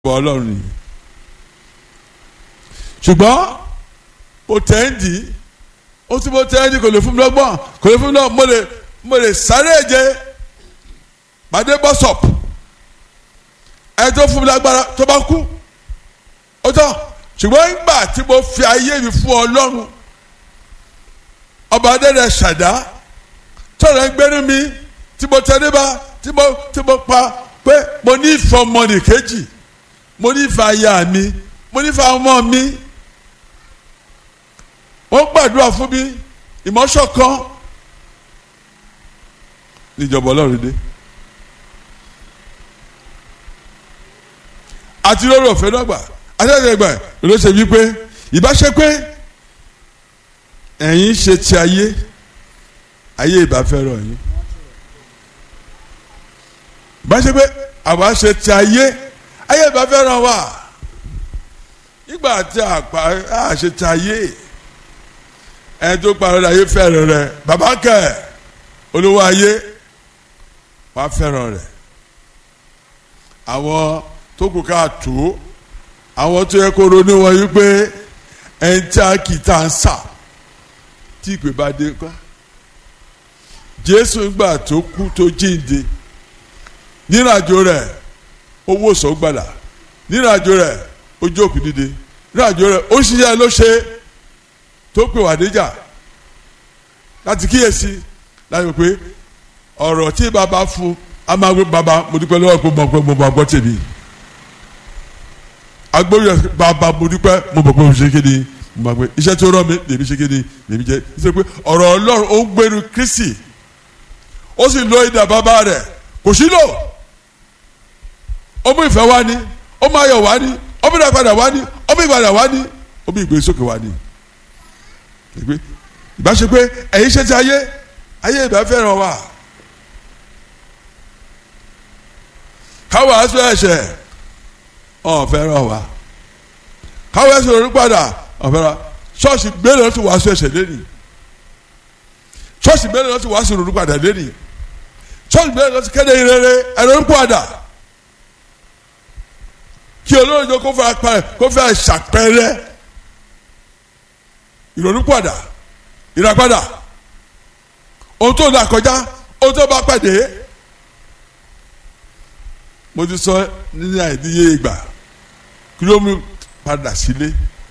bọ̀ ọlọ́run nìyí ṣùgbọ́n mo tẹ̀ ń dì í ó tí mo tẹ̀ ń dì kò lè fún mi lọ́gbọ́n kò lè fún mi lọ́gbọ́n mo lè mo lè sáré èje pàdé bọ́sọ̀pù ẹ tó fún mi lágbára tó bá kú ó tán ṣùgbọ́n nígbà tí mo fi ayé mi fún ọlọ́run ọba adẹ́rẹ́ ṣàdá tọ̀rọ̀ ń gbẹ́rú mi tí mo tẹ́ níbà tí mo tí mo pa pé mo ní ìfẹ́ ọmọnì kejì mo ní ìfẹ́ aya mi mo ní ìfẹ́ ọmọ mi wọ́n gbàdúrà fún mi ìmọ̀ṣọ̀kan níjọba ọlọ́run dé àti lórí ọ̀fẹ́ náà gbà àtẹ̀tẹ̀ gbà ló ṣe wípé ìbáṣe pé ẹ̀yin ṣe ti ayé ayé ìbá fẹ́ràn yín ìbáṣe pé àwa ṣe ti ayé ayé ìbá fẹ́ràn wa nígbà tí àpá àṣẹ ti ayé ẹni tó parọ́ ayé fẹ́ràn rẹ̀ bàbá kẹ̀ olówó ayé wàá fẹ́ràn rẹ̀ àwọn tó kù ká tó àwọn tó yẹ kó ronú wọn yí pé ẹni tí a kì í tà ń sà tí ìpè bá dé kọ́ jésù gbà tó kú tó jíǹde nírìnàjò rẹ̀ owó sọgbàlà nírìnàjò rẹ̀ ojú òkú dìde nírìnàjò rẹ̀ ó ṣiṣẹ́ ló ṣe tó pè wá níjà láti kíyèsí láti pé ọ̀rọ̀ tí bàbá fún a máa gbé bàbá mo dúpẹ́ lọ́wọ́ pé mo gbọ́ mo gbọ́ tèmi agbóyè bàbá mo dúpẹ́ mo bọ̀ pé mo ṣe kéde mo máa gbé iṣẹ́ tó rọ̀ mi lèmi ṣe kéde lèmi jẹ́ iṣẹ́ pé ọ̀rọ̀ ọlọ́run ó ń gbénu kristi ó sì lo ìdá bàbá rẹ̀ kò sí lò ó mú ìfẹ́ wá ní ó mú ayọ̀ wá ní ó mú ìdàpadà wá ní ó mú ìgbàdà wá ní ó mú ìgbésókè wá ní. ìbá ṣe pé ẹ̀yin ṣe ti ayé ayé ìbá fẹ́ràn wa káwọn aṣọ ẹ̀ṣẹ̀ ọ̀ fẹ́ràn wa káwọn ẹ̀ṣẹ̀ lórí padà ọ̀ fẹ́ràn ṣọ́ọ̀ṣì gbélé lọ́sùn wàásù ẹ̀ṣẹ̀ lẹ́nìí ṣọ́ọ̀ṣì gbélé lọ́sùn wàásù lórí padà lẹ́nìí ṣọ́ọ̀ṣì gbélé lọ́sùn kéde ìrere ẹ̀rọ ń padà kí olóòjọ kó fẹ́ apẹ kó fẹ́ ṣàpẹrẹ ìrònúpàdà ìràpadà ohun tó là kọjá ohun tó bá pàdé mo ti sọ ní àìdíyé ìgbà kí ló mú padà sílé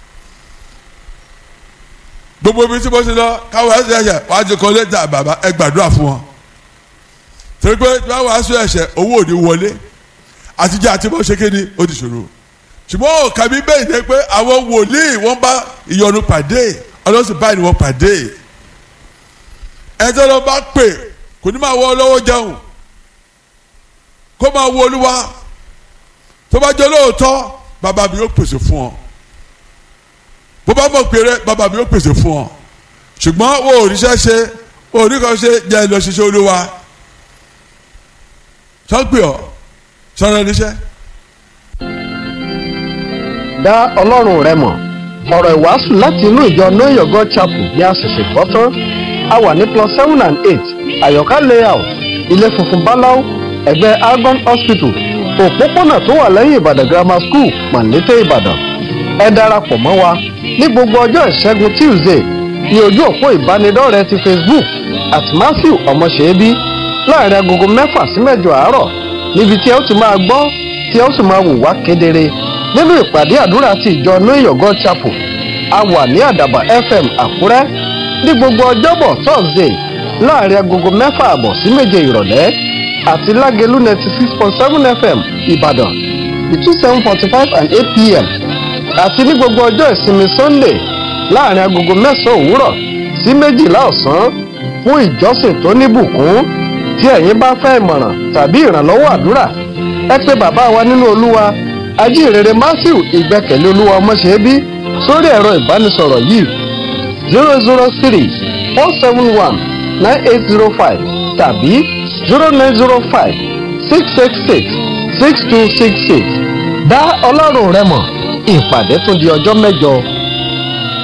gbogbo ibi tí mo ti lọ káwọn ẹsẹ ẹsẹ wàá ti kọ lẹ́tà bàbá ẹ gbàdúrà fún wọn torí pé tí wọn wàá sọ ẹsẹ owó ò ní wọlé àtijọ́ àti bó ṣe kéde ó ti ṣòro ṣùgbọ́n òkà mi bẹ́ẹ̀ ni pé àwọn wòlíì wọ́n bá ìyọnu pàdé ọlọ́sìn báyìí ni wọ́n pàdé ẹjọ́ lọ bá pè kò ní máa wọ ọlọ́wọ́ jẹun kó máa wo olúwa tó bá jẹ́ lóòótọ́ bàbá mi yóò pèsè fún ọ bó bá mọ̀ péré bàbá mi yóò pèsè fún ọ ṣùgbọ́n wo òrìṣẹ́ ṣe òrìkan ṣe jẹ́ lọ ṣiṣẹ́ olúwa sọ́gbìn ọ́ sọ̀rọ̀ níṣẹ́. dá ọlọ́run rẹ mọ̀ ọ̀rọ̀ ìwàásù láti inú ìjọ know your god chapel ní àṣẹ̀ṣẹ̀ gbọ́ tán a wà ní plus seven and eight àyọ̀ká layout ilé funfun báláú ẹ̀gbẹ́ argon hospital òpópónà tó wà lẹ́yìn ìbàdàn grammar school mọ̀lété ìbàdàn ẹ darapọ̀ mọ́ wa ní gbogbo ọjọ́ ìṣẹ́gun tuesday ní ojú òpó ìbánidọ́rẹ̀ẹ́ ti facebook at matthew ọmọṣẹ́bí láàrin agogo mẹ́fà sí mẹ́jọ àárọ̀ níbi tí ẹ ó ti máa gbọ́ tí ẹ ó sì máa wò wá kedere nínú ìpàdé àdúrà ti ìjọ know your god chapel a wà ní àdàbà fm àkúrẹ́ ní gbogbo ọjọ́bọ̀ thursday láàrin agogo mẹ́fà àbọ̀ sí méje ìrọ̀lẹ́ àti lágẹ̀lú ninety six point seven fm ìbàdàn between seven forty five and eight pm àti ní gbogbo ọjọ́ ìsinmi sunday láàrin agogo mẹ́sàn-án òwúrọ̀ sí méjìlá ọ̀sán fún ìjọsìn tó níbùkún tí ẹ̀yin bá fẹ́ ìmọ̀ràn tàbí ìrànlọ́wọ́ àdúrà ẹ pé bàbá wa nínú olúwa ajínrere matthew ìgbẹ́kẹ̀lé olúwa ọmọṣẹ́bí sórí ẹ̀rọ ìbánisọ̀rọ̀ yìí zero zero three four seven one nine eight zero five tàbí zero nine zero five six six six six two six six dá ọlọ́run rẹ mọ̀ ìpàdé tún di ọjọ́ mẹ́jọ.